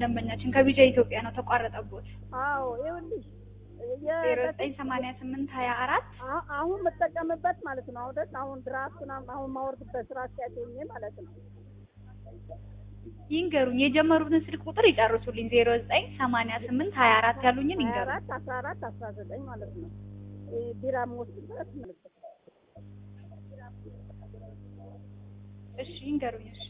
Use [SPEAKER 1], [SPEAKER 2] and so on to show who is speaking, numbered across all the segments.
[SPEAKER 1] ደንበኛችን ከቢጃ ኢትዮጵያ ነው ተቋረጠቦት።
[SPEAKER 2] አዎ ይኸውልሽ የ-
[SPEAKER 1] ዜሮ ዘጠኝ ሰማንያ ስምንት ሀያ አራት
[SPEAKER 2] አ- አሁን የምጠቀምበት ማለት ነው። አሁን አሁን ድራፍቱን አሁን ማወርድበት ስራ ሲያገኘ ማለት ነው።
[SPEAKER 1] ይንገሩኝ። የጀመሩትን ስልክ ቁጥር ይጨርሱልኝ። ዜሮ ዘጠኝ ሰማንያ ስምንት ሀያ አራት ያሉኝን
[SPEAKER 2] ሀያ
[SPEAKER 1] ይንገሩኝ።
[SPEAKER 2] አራት አስራ አራት አስራ ዘጠኝ ማለት ነው። ይሄ ቢራ የምወስድበት ማለት ነው።
[SPEAKER 1] እሺ ይንገሩኝ። እሺ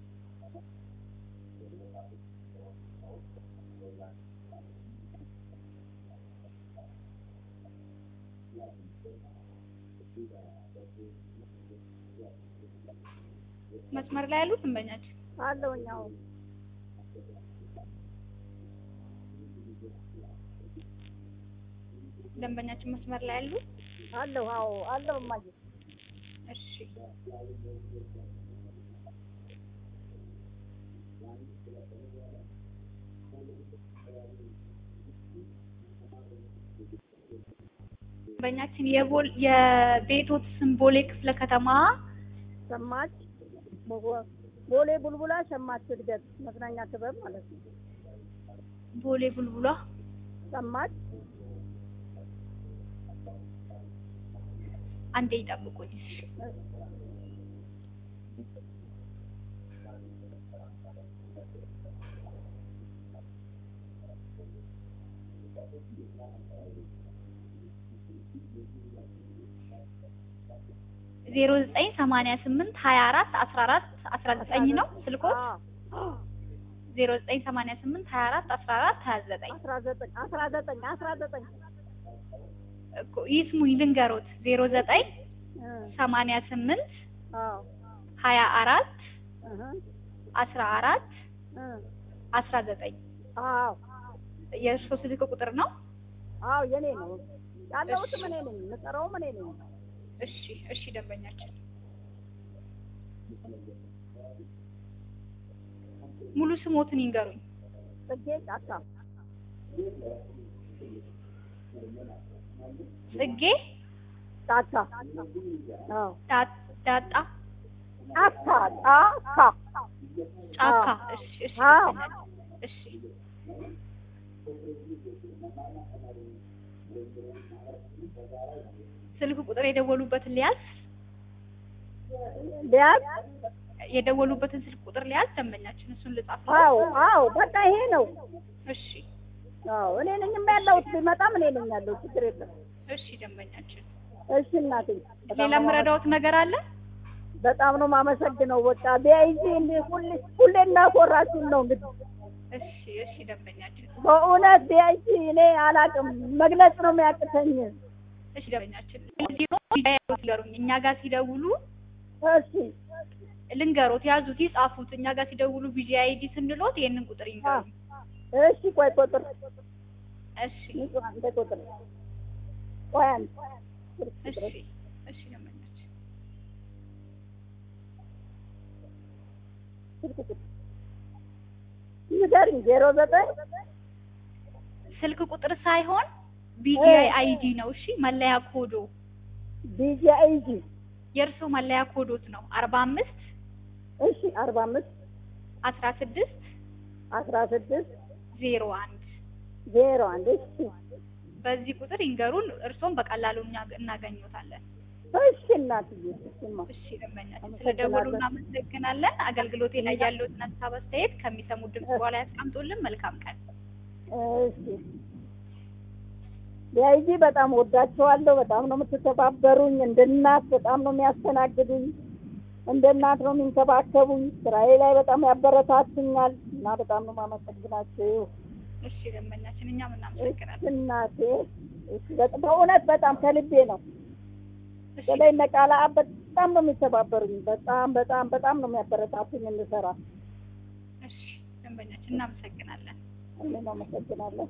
[SPEAKER 1] መስመር ላይ ያሉት ደንበኛችን
[SPEAKER 2] አለውኝ አሁን
[SPEAKER 1] ደንበኛችን መስመር ላይ ያሉ
[SPEAKER 2] አለሁ አዎ አለሁ እማዬ
[SPEAKER 1] እሺ ደንበኛችን የቦል የቤቶት ስም ቦሌ ክፍለ ከተማ
[SPEAKER 2] ሸማች ቦ- ቦሌ ቡልቡላ ሸማች እድገት መዝናኛ ክበብ ማለት ነው።
[SPEAKER 1] ቦሌ ቡልቡላ
[SPEAKER 2] ሸማች
[SPEAKER 1] አንዴ ይጠብቁኝ። እሺ ዜሮ ዘጠኝ ሰማንያ ስምንት ሀያ አራት አስራ አራት አስራ ዘጠኝ ነው ስልኮት
[SPEAKER 2] አዎ
[SPEAKER 1] ዜሮ ዘጠኝ ሰማንያ ስምንት ሀያ አራት አስራ አራት ሀያ ዘጠኝ
[SPEAKER 2] አስራ ዘጠኝ አስራ ዘጠኝ አስራ ዘጠኝ
[SPEAKER 1] እኮ ይስሙኝ ልንገሮት ዜሮ ዘጠኝ
[SPEAKER 2] እ
[SPEAKER 1] ሰማንያ ስምንት
[SPEAKER 2] አዎ
[SPEAKER 1] ሀያ አራት
[SPEAKER 2] እህ
[SPEAKER 1] አስራ አራት
[SPEAKER 2] እ
[SPEAKER 1] አስራ ዘጠኝ
[SPEAKER 2] አዎ
[SPEAKER 1] የእርሶ ስልክ ቁጥር ነው?
[SPEAKER 2] አዎ የኔ ነው ያለሁትም እኔ ነኝ የምጠራውም እኔ ነኝ።
[SPEAKER 1] እሺ እሺ ደንበኛችን ሙሉ ስሞትን ይንገሩኝ።
[SPEAKER 2] ጽጌ ጫካ
[SPEAKER 1] ጽጌ
[SPEAKER 2] ጫካ አዎ
[SPEAKER 1] ዳ- ዳጣ
[SPEAKER 2] ጫካ ጫካ
[SPEAKER 1] ጫካ።
[SPEAKER 2] አዎ።
[SPEAKER 1] እሺ እሺ
[SPEAKER 2] አዎ።
[SPEAKER 1] ደንበኛችን እሺ ስልክ ቁጥር የደወሉበትን ሊያዝ
[SPEAKER 2] ቢያዝ
[SPEAKER 1] የደወሉበትን ስልክ ቁጥር ሊያዝ ደንበኛችን እሱን ልጻፍ።
[SPEAKER 2] አዎ አዎ በቃ ይሄ ነው።
[SPEAKER 1] እሺ
[SPEAKER 2] አዎ እኔ ነኝ ያለሁት ቢመጣም እኔ ነኝ ያለው ችግር የለም።
[SPEAKER 1] እሺ ደንበኛችን
[SPEAKER 2] እሺ እናቴ በጣም
[SPEAKER 1] ሌላ
[SPEAKER 2] ነው
[SPEAKER 1] የምረዳዎት ነገር አለ?
[SPEAKER 2] በጣም ነው የማመሰግነው። በቃ ቢያይዚ እንደ ሁሌ ሁሌ እናኮራችን ነው እንግዲህ
[SPEAKER 1] እሺ እሺ ደንበኛችን
[SPEAKER 2] በእውነት ቢያይዚ እኔ አላቅም መግለጽ ነው የሚያቅተኝ።
[SPEAKER 1] እሺ ደንበኛችን ልንገሩኝ እኛ ጋር ሲደውሉ
[SPEAKER 2] እሺ
[SPEAKER 1] ልንገሮት ያዙት ይጻፉት እኛ ጋር ሲደውሉ ቢጂ አይዲ ስንሎት ይሄንን ቁጥር ይንገሩኝ
[SPEAKER 2] እሺ ቆይ ቁጥር
[SPEAKER 1] እሺ
[SPEAKER 2] ንጹህ አንተ ቁጥር ቆይ አንድ
[SPEAKER 1] እሺ እሺ ደንበኛችን
[SPEAKER 2] ስልክ ቁጥር ንገሪኝ ዜሮ ዘጠኝ
[SPEAKER 1] ስልክ ቁጥር ሳይሆን ቢጂ አይዲ ነው እሺ መለያ ኮዶ
[SPEAKER 2] ቢጂ አይጂ
[SPEAKER 1] የእርሶ መለያ ኮዶት ነው አርባ አምስት
[SPEAKER 2] እሺ አርባ አምስት
[SPEAKER 1] አስራ ስድስት
[SPEAKER 2] አስራ ስድስት
[SPEAKER 1] ዜሮ አንድ
[SPEAKER 2] ዜሮ አንድ እሺ
[SPEAKER 1] በዚህ ቁጥር ይንገሩን እርሶም በቀላሉ እኛ እናገኘታለን
[SPEAKER 2] እሺ እናትዬ እሺማ
[SPEAKER 1] እሺ ደንበኛችን ስለደወሉ እናመሰግናለን አገልግሎቴ ላይ ያለዎትን ሀሳብ አስተያየት ከሚሰሙት ድምጽ በኋላ ያስቀምጡልን መልካም ቀን
[SPEAKER 2] እሺ ቢያይጂ በጣም ወዳቸዋለሁ። በጣም ነው የምትተባበሩኝ። እንደ እናት በጣም ነው የሚያስተናግዱኝ። እንደ እናት ነው የሚንከባከቡኝ። ስራዬ ላይ በጣም ያበረታቱኛል እና በጣም ነው የማመሰግናችሁ።
[SPEAKER 1] እሺ ደንበኛችን እኛም እናመሰግናለን
[SPEAKER 2] እናቴ እሺ፣ በጣም- በእውነት በጣም ከልቤ ነው።
[SPEAKER 1] እሺ
[SPEAKER 2] በላይ ነቃላ በጣም ነው የሚተባበሩኝ። በጣም በጣም በጣም ነው የሚያበረታቱኝ እንድሰራ።
[SPEAKER 1] እሺ ደንበኛችን እናመሰግናለን
[SPEAKER 2] እኔ ነው አመሰግናለሁ።